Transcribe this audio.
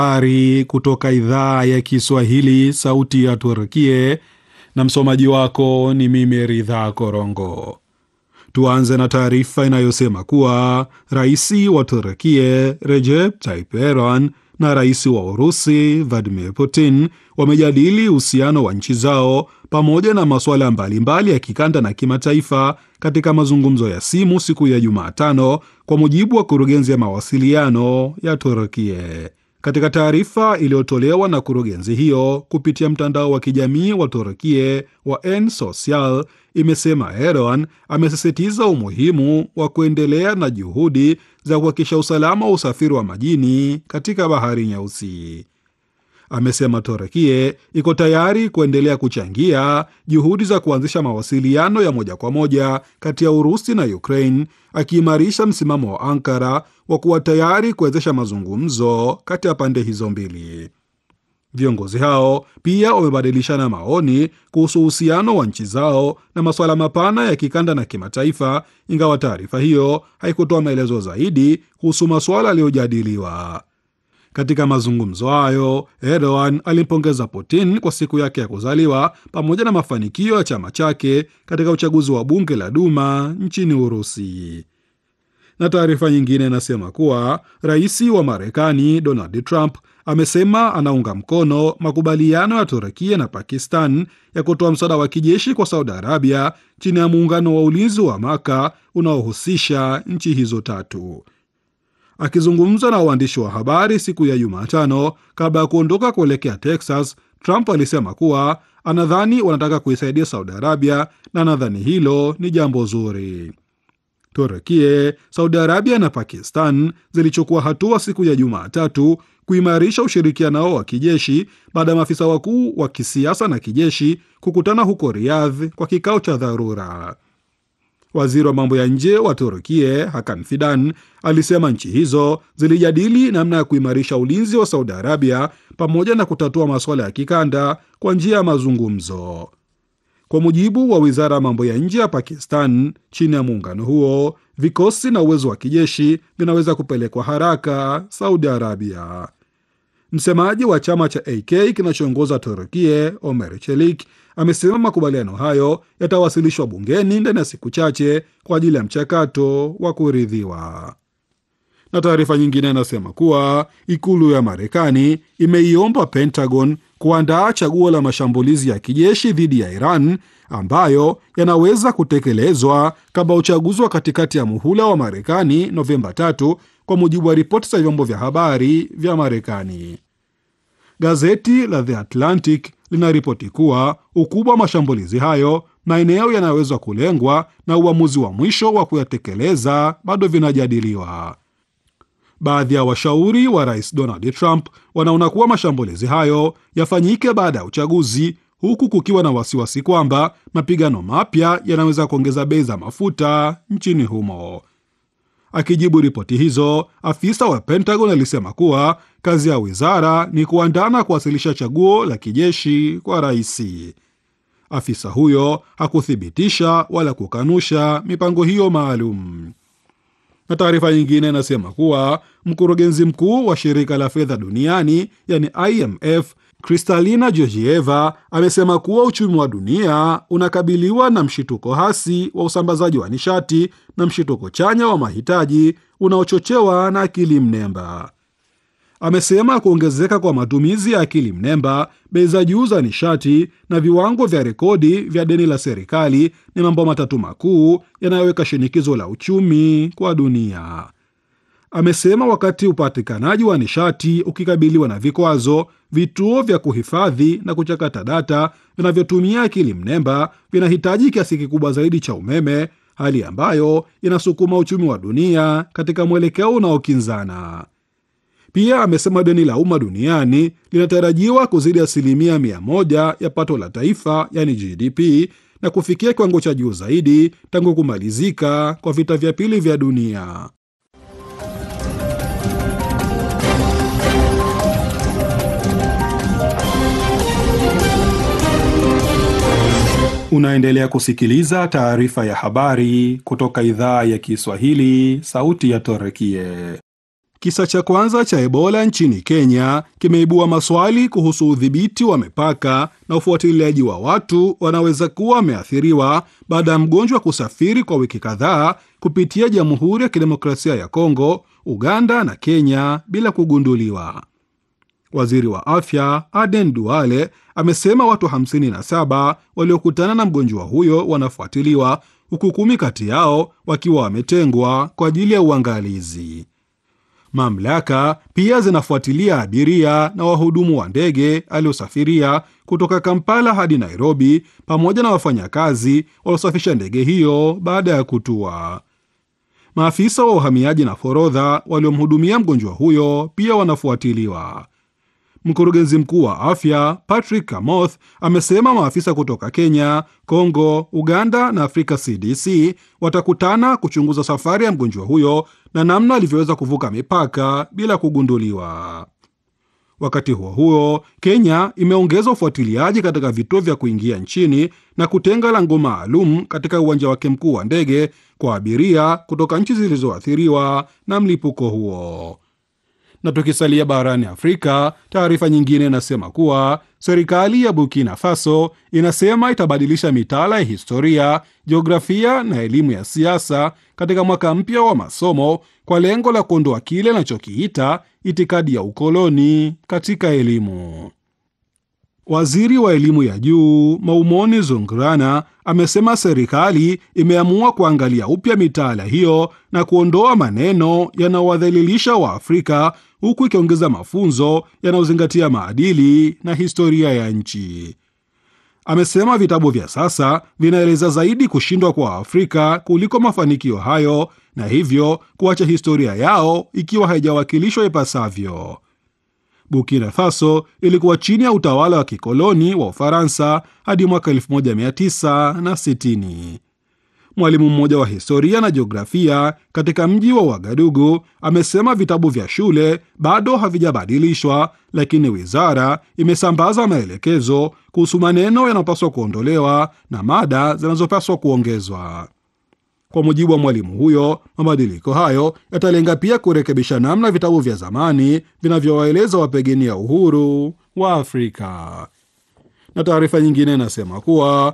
Habari kutoka idhaa ya Kiswahili, sauti ya Turkie, na msomaji wako ni mimi Ridha Korongo. Tuanze na taarifa inayosema kuwa rais wa Turkie Recep Tayyip Erdogan na rais wa Urusi Vladimir Putin wamejadili uhusiano wa nchi zao pamoja na masuala mbalimbali ya kikanda na kimataifa katika mazungumzo ya simu siku ya Jumatano, kwa mujibu wa kurugenzi ya mawasiliano ya Turkie. Katika taarifa iliyotolewa na kurugenzi hiyo kupitia mtandao wa kijamii wa Turkie wa N-Social, imesema Erdogan amesisitiza umuhimu wa kuendelea na juhudi za kuhakikisha usalama wa usafiri wa majini katika Bahari Nyeusi. Amesema Turkie iko tayari kuendelea kuchangia juhudi za kuanzisha mawasiliano ya moja kwa moja kati ya Urusi na Ukraine, akiimarisha msimamo wa Ankara wa kuwa tayari kuwezesha mazungumzo kati ya pande hizo mbili. Viongozi hao pia wamebadilishana maoni kuhusu uhusiano wa nchi zao na masuala mapana ya kikanda na kimataifa, ingawa taarifa hiyo haikutoa maelezo zaidi kuhusu masuala yaliyojadiliwa. Katika mazungumzo hayo, Erdogan alimpongeza Putin kwa siku yake ya kuzaliwa pamoja na mafanikio ya chama chake katika uchaguzi wa bunge la Duma nchini Urusi. Na taarifa nyingine inasema kuwa rais wa Marekani Donald Trump amesema anaunga mkono makubaliano ya Turkia na Pakistan ya kutoa msaada wa kijeshi kwa Saudi Arabia chini ya muungano wa ulinzi wa Maka unaohusisha nchi hizo tatu. Akizungumza na waandishi wa habari siku ya Jumatano kabla ya kuondoka kuelekea Texas, Trump alisema kuwa anadhani wanataka kuisaidia Saudi Arabia na anadhani hilo ni jambo zuri. Turkie, Saudi Arabia na Pakistan zilichukua hatua siku ya Jumatatu kuimarisha ushirikiano wao wa kijeshi baada ya maafisa wakuu wa kisiasa na kijeshi kukutana huko Riyadh kwa kikao cha dharura. Waziri wa mambo ya nje wa Turkie Hakan Fidan alisema nchi hizo zilijadili namna ya kuimarisha ulinzi wa Saudi Arabia pamoja na kutatua masuala ya kikanda kwa njia ya mazungumzo. Kwa mujibu wa wizara ya mambo ya nje ya Pakistan, chini ya muungano huo, vikosi na uwezo wa kijeshi vinaweza kupelekwa haraka Saudi Arabia. Msemaji wa chama cha AK kinachoongoza Turkie, Omer Chelik, amesema makubaliano hayo yatawasilishwa bungeni ndani ya siku chache kwa ajili ya mchakato wa kuridhiwa. Na taarifa nyingine inasema kuwa ikulu ya Marekani imeiomba Pentagon kuandaa chaguo la mashambulizi ya kijeshi dhidi ya Iran ambayo yanaweza kutekelezwa kabla uchaguzi wa katikati ya muhula wa Marekani Novemba tatu, kwa mujibu wa ripoti za vyombo vya habari vya Marekani. Gazeti la The Atlantic linaripoti kuwa ukubwa wa mashambulizi hayo, maeneo yanayoweza kulengwa na uamuzi wa mwisho wa kuyatekeleza bado vinajadiliwa. Baadhi ya washauri wa rais Donald Trump wanaona kuwa mashambulizi hayo yafanyike baada ya uchaguzi, huku kukiwa na wasiwasi kwamba mapigano mapya yanaweza kuongeza bei za mafuta nchini humo. Akijibu ripoti hizo, afisa wa Pentagon alisema kuwa kazi ya wizara ni kuandaa na kuwasilisha chaguo la kijeshi kwa rais. Afisa huyo hakuthibitisha wala kukanusha mipango hiyo maalum na taarifa nyingine inasema kuwa mkurugenzi mkuu wa shirika la fedha duniani yani IMF Kristalina Georgieva amesema kuwa uchumi wa dunia unakabiliwa na mshituko hasi wa usambazaji wa nishati na mshituko chanya wa mahitaji unaochochewa na akili mnemba. Amesema kuongezeka kwa matumizi ya akili mnemba, bei za juu za nishati na viwango vya rekodi vya deni la serikali ni mambo matatu makuu yanayoweka shinikizo la uchumi kwa dunia. Amesema wakati upatikanaji wa nishati ukikabiliwa na vikwazo, vituo vya kuhifadhi na kuchakata data vinavyotumia akili mnemba vinahitaji kiasi kikubwa zaidi cha umeme, hali ambayo inasukuma uchumi wa dunia katika mwelekeo unaokinzana. Pia amesema deni la umma duniani linatarajiwa kuzidi asilimia mia moja ya pato la taifa yani GDP na kufikia kiwango cha juu zaidi tangu kumalizika kwa vita vya pili vya dunia. Unaendelea kusikiliza taarifa ya habari kutoka idhaa ya Kiswahili, sauti ya Torekie. Kisa cha kwanza cha Ebola nchini Kenya kimeibua maswali kuhusu udhibiti wa mipaka na ufuatiliaji wa watu wanaweza kuwa wameathiriwa baada ya mgonjwa kusafiri kwa wiki kadhaa kupitia Jamhuri ya Kidemokrasia ya Kongo, Uganda na Kenya bila kugunduliwa. Waziri wa afya Aden Duale amesema watu 57 waliokutana na mgonjwa huyo wanafuatiliwa huku kumi kati yao wakiwa wametengwa kwa ajili ya uangalizi. Mamlaka pia zinafuatilia abiria na wahudumu wa ndege aliosafiria kutoka Kampala hadi Nairobi pamoja na wafanyakazi waliosafisha ndege hiyo baada ya kutua. Maafisa wa uhamiaji na forodha waliomhudumia mgonjwa huyo pia wanafuatiliwa. Mkurugenzi mkuu wa afya Patrick Kamoth amesema maafisa kutoka Kenya, Kongo, Uganda na Afrika CDC watakutana kuchunguza safari ya mgonjwa huyo na namna alivyoweza kuvuka mipaka bila kugunduliwa. Wakati huo huo, Kenya imeongeza ufuatiliaji katika vituo vya kuingia nchini na kutenga lango maalum katika uwanja wake mkuu wa ndege kwa abiria kutoka nchi zilizoathiriwa na mlipuko huo. Na tukisalia barani Afrika, taarifa nyingine inasema kuwa serikali ya Burkina Faso inasema itabadilisha mitaala ya historia, jiografia na elimu ya siasa katika mwaka mpya wa masomo kwa lengo la kuondoa kile inachokiita itikadi ya ukoloni katika elimu. Waziri wa elimu ya juu Maumoni Zungrana amesema serikali imeamua kuangalia upya mitaala hiyo na kuondoa maneno yanayowadhalilisha Waafrika huku ikiongeza mafunzo yanayozingatia maadili na historia ya nchi. Amesema vitabu vya sasa vinaeleza zaidi kushindwa kwa Afrika kuliko mafanikio hayo, na hivyo kuacha historia yao ikiwa haijawakilishwa ipasavyo. Burkina Faso ilikuwa chini ya utawala wa kikoloni wa Ufaransa hadi mwaka 1960. Mwalimu mmoja wa historia na jiografia katika mji wa Wagadugu amesema vitabu vya shule bado havijabadilishwa, lakini wizara imesambaza maelekezo kuhusu maneno yanayopaswa kuondolewa na mada zinazopaswa kuongezwa. Kwa mujibu wa mwalimu huyo, mabadiliko hayo yatalenga pia kurekebisha namna vitabu vya zamani vinavyowaeleza wapigania uhuru wa Afrika. Na taarifa nyingine inasema kuwa